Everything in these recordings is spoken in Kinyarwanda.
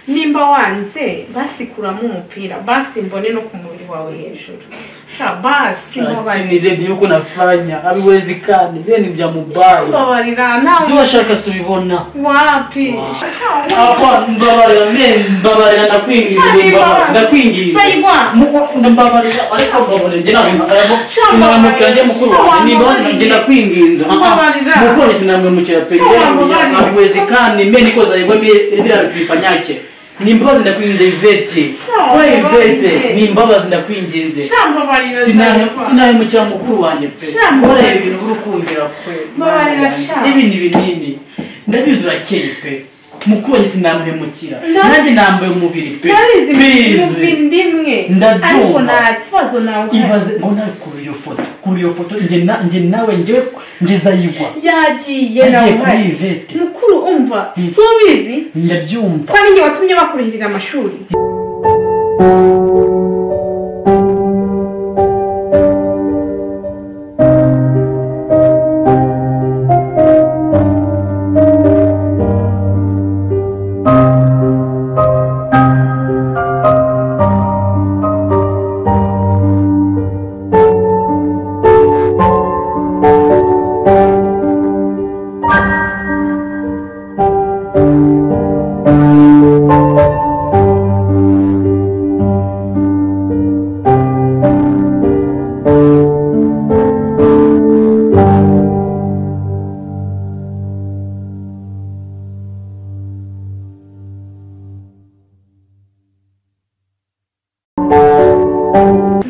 niba wanze basi kuramo umupira basi mbone no ku mubiri wawe hejuru sha basi sinire yuko nafanya abiwezi kandi bene ibya mubayi mbabarira nawe zubashaka subibona wapi Apa, mbabarira mbere mbabarira Sha, ndakwinginze mbabarira, ndakwinginze Sha, Mu- mbabarira ariko mbabarira njye nabimbabarira Sha, mwamukira njye mukuru wanjye niba njye ndakwinginze Sha, mbabarira. mukore sinamwemukira pe Sha, mbabarira. abiwezi kandi mbe nikoza yego biriya bikwifanya nyake ni imbabazi ndakwinginze ivete Sha, we ivete mbabarira. ni imbabazi ndakwinginze sha mbabarira Zaywa. sinahemukira mukuru wanjye pe Sha, ureba mbabarira. ibintu uri kumvira pe Mbabarira, sha. n'ibindi binini ndabizi urakeye pe mukuru wanjye sinamuhemukira Na- nanjye nambaye umubiri pe narizi Please. mu ndimwe Ndabyumva. ariko nta kibazo nawe ibaze ngo nawe kuri iyo foto kuri iyo foto njye na- njye nawe njyewe ngeze ayigwa yagiye yagiye nawe kuri ivete mukuru umva Hmm. si ubizi ndabyumva ko ari njye watumye bakurihirira amashuri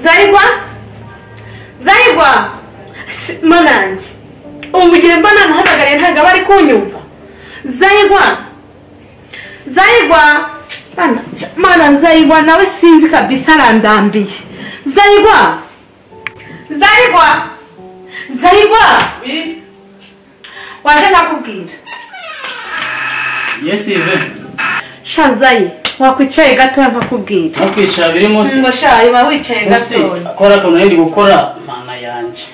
zayigwa zayigwa Si- manange ubu igihe mba namuhamagariye ntabwo aba ari kunyumva zayigwa zayigwa mana ca- mana zayigwa nawe sinzi kabisa arandambiye zayigwa zayigwa zayigwa waje nakubwira yesi ive sha zayi wakwicaye gatoya nkakubwira ntukwicara biri munsi ngo sha uba wicaye munsi gatoya kora akantu nari gukora mana yanjye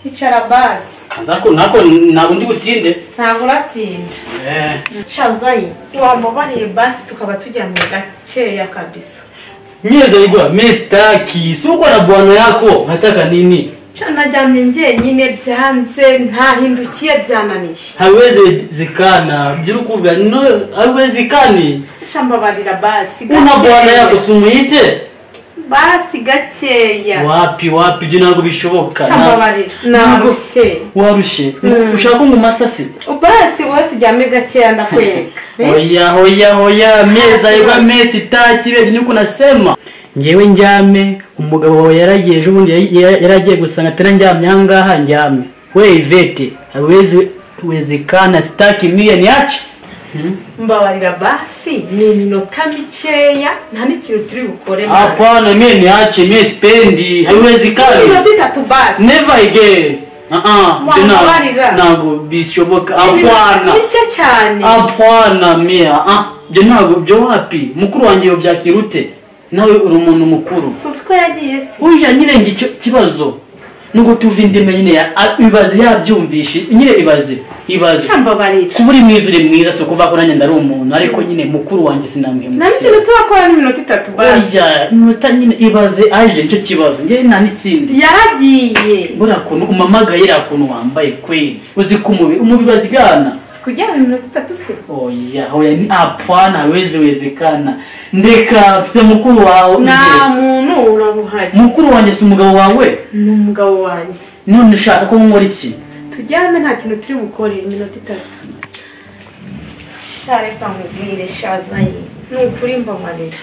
icara basi kanza ko nako ntabwo ndi butinde ntabwo uratinda Eh, shazayi wamubariye basi tukaba tujyanye gakeya kabisa nyeze ayigwa mesitaki si ukora bwana yako nataka nini Sha, najyanye njyenyine byanze ntahindukiye byananiye hawezi zikana by'ukuvuga no hawezi kani Sha, mbabarira basi una bwana yako sumuhite basi gakeya wapi wapi ibyo ntabwo bishoboka Sha, mbabarira narushye warushye ushaka umumasasi basi wowe tujyame gakeya ndakwereka Eh? hoya hoya hoya mezi ayigwa mezi itaki bedi niko nasema ngewe njyame umugabo wawe yaragiye ejo bundi yari- yari- yaragiye gusanga atari njyamye ahangaha njyame we ivete hawezi wezekana sitaki miliyoni yacu mbabarira basi ni iminota mikeya nta n'ikintu turi bukore mwana. hapana miliyoni yacu mie sipendi haiwezekani iminota itatu basi never again Ah, ah, tena- Wanabarira. ntabwo bishoboka hapana Iminota mike cyane hapana mia ah byo ntabwo byo wapi mukuru wanjye yobyakira ute nawe uri umuntu mukuru susi ko yagiye se ujya nyirenge icyo kibazo nuko tuva indimi nyine ya- a- ibaze yabyumvishe nyine ibaze ibaze shambabarira kuba uri mwiza uri mwiza si ukuvuga ko nanjye ndari umuntu ariko nyine mukuru wanjye nari sinamuhemukira ikintu turakora n'iminota itatu basi ujya iminota nyine ibaze aje nicyo kibazo njyewe nta n'ikindi yaragiye buriya kuntu umamagaye iriya kuntu wambaye kweli uzi ko umubiri umubiri baryana si kujya mu minota itatu se oya hoya ni hapana hawezi wezekana ndeka mfite mukuru wawe nta nje. muntu urabuhari mukuru wanjye si umugabo wawe ni umugabo wanjye none ushaka ko nkora iki tujyame nta kintu turi bukore iminota itatu shareka nkubwire shazaye ni ukuri mbamarira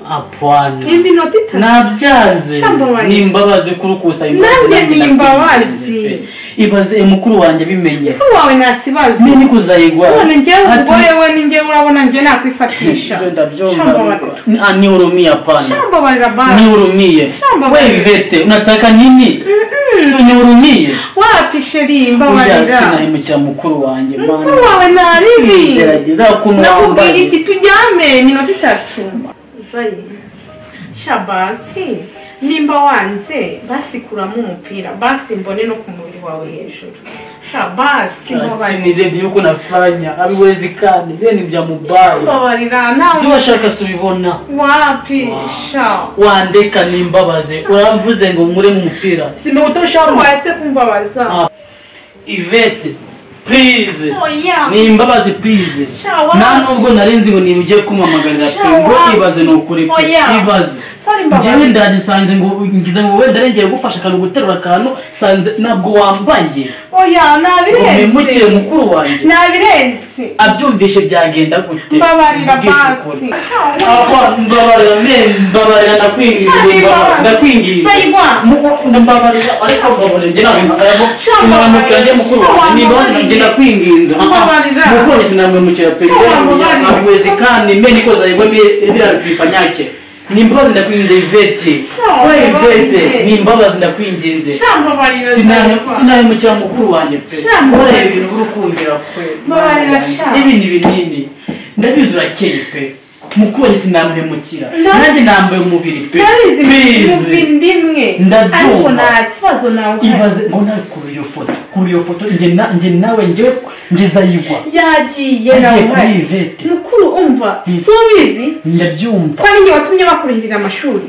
hapana iminota itatu nabyanze Shamba wanjye. ni imbabazi kuri ukusa Nanjye ni imbabazi. ibaze eh, mukuru wanjye bimenye wawe nta kibazo niba nikuzayigwa none njyewe Ati- umugore we ni njyewe urabona njyewe nakwifatisha Ibyo ndabyumva shambabarira Ni- ah, ni urumiye hapana shambabarira basi ni urumiye we shambabarira vivete unataka nini si ni urumiye wapi sheri Ujya mbabarira sinahemukira mukuru wanjye mukuru mana. wawe naribi Singerageza ukuntu nakubwira wambaye iki tujyame iminota itatu zayi shabasi nimba wanze basi kuramo umupira basi mbone no ku mubiri wawe hejuru sha basi mbabarira sinirende yuko nafanya abiwezi kandi bene bya mubaye mbabarira nawe byubashaka subibona wapi sha wandeka nimbabaze uramvuze ngo nkure mu mupira sinawutoshamo waretse kumbabaza Ah. ivete purize oya ni imbabazi purize Sha, wa- nta nubwo nari nzi ngo niba ugiye kumamagarira Sha, pe ngo wa- ibaze ni ukuri pe Oya. ibaze Sorry, mbabazi. njyewe ndagisanze ngo ngize ngo wenda arengeye gufasha akantu guterura akantu sanze ntabwo wambaye oya umemukire nabirenze mukuru wanjye nabirenze abyumvishe byagenda gute mbabarira basi Mvugishe ukuri. Sha, Aba, mbabarira me mbabarira ndakwinginze Sha, mbabarira, mbabarira. ndakwinginze Sayigwa. Mu- mbabarira ariko mbabarira njye ntabwo Sha, mwamukira njye mukuru Sha, wanjye niba mbabarira. ngenda kwinginza Mbabarira. mupolisi namwemukira Sha, mbabarira. avuwezi kandi mbe niko zayigwa birarupfa nyake ni imbabazi ndakwinginze ivete Sha, we ivete mbabarira. ni imbabazi ndakwinginze sha mbabarira Zayigwa. sinabimukira mukuru wanjye pe Sha, ureba mbabarira. ibintu uri kumvira pe Mbabarira, sha. n'ibindi binini ndabizi urakeye pe mukuru wanjye sinamuhemukira Na- nanjye nambaye umubiri pe narizi Please. mubi ndimwe Ndabyumva. ariko nta kibazo nawe ibaze ngo nawe kuri iyo foto kuri iyo foto njye na- njye nawe njyewe njye zayigwa yagiye Yagiye nawe kuri Yvette. mukuru umva Mm. si ubizi ndabyumva ko ari njye watumye bakurihirira amashuri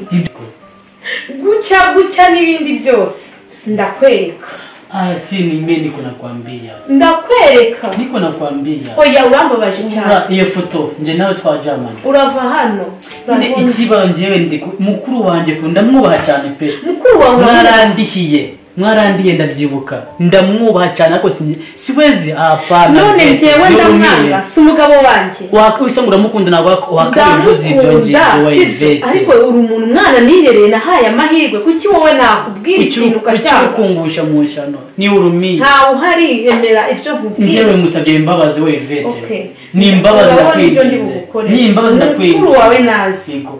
gutya gutya n'ibindi byose ndakwereka atsini mimi niko nakwambia ndakwereka niko nakwambia oya urambabaje cyane Ura, iyo foto njye nawe twajamana urava hano Nyine Urabona? ikiba njyewe ndi ku- mukuru wanjye ku- ndamwubaha cyane pe mukuru wawe urabona? mwarandihiye mwarandiye ndabyibuka ndamwubaha cyane ariko si- siwezi apana none njyewe ndamwanga si umugabo wanjye wisa ngo uramukunda ntabwo wak- wakabivuze ibyo ndamukunda ngingo si byo. wayivete ariko uri umuntu umwana nirereye nahaye amahirwe kuki wowe nakubwira ikintu ukaryama ukungusha mu nshano ni urumiye ntawe uhari emera ibyo nkubwira njyewe musabye imbabazi we ivete Okay. ni imbabazi Urabona ibyo ndi ndakwinginze bugukore ni imbabazi mukuru ndakwinginze wawe nazi Yego.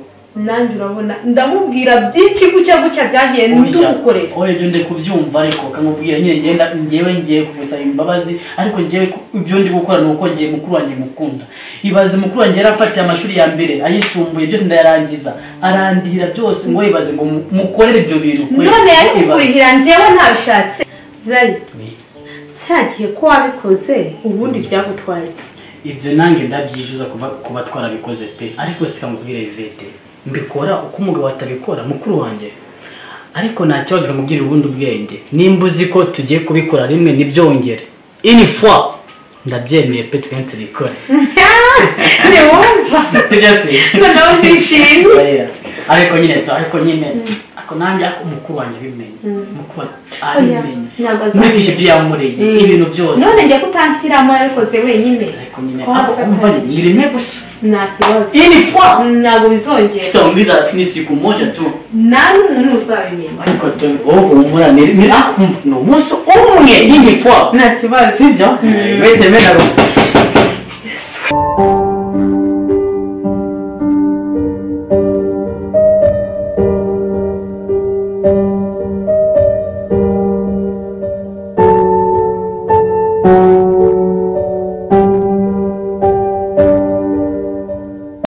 nanjye urabona ndamubwira byinshi gutya gutya byagiye ndugukorera oya ibyo ndi kubyumva ariko kamubwira nyine ngenda ngewe ngiye kugusaba imbabazi ariko ngewe ku- ibyo ndi gukora ni uko ngiye mukuru wanjye mukunda ibaze mukuru wanjye yarafatiye amashuri ya mbere ayisumbuye byose ndayarangiza arandihira byose ngo ibaze ngo mu- mukorere ibyo bintu kwe. none yari Ibaze. kukurihira njyewe ntabishatse zayi Ni- cya gihe ko wabikoze ubundi byagutwaye iki ibyo nanjye ndabyicuza kuba kuba twarabikoze pe ariko sikamubwira ivete mbikora uko umugabo atabikora mukuru wanjye ariko nta kibazo kamubwira ubundi ubwenge nimba uzi ko tugiye kubikora rimwe ntibyongere inifwa ndabyemeye pe tugende tubikore ntiwumva sibyo se noneho ndishimye Oya. ariko nyine tu- ariko nyine ariko nanjye ariko mukuru wanjye abimenye mukuru wanjye abimenye Oya, nyambaza nkurikije ibyo yamuriye ibintu byose none njya kutanshyiramo yabikoze wenyine ariko nyine Ko ariko wafata. umva ni rimwe gusa nta kibazo inifwa ntabwo bizongera sitaongeza ni siku moja tu nawe umuntu uzabimenya ariko tu- wowe humura ni ni akumva ni umunsi umwe y'inifwa nta kibazo sibyo bete mena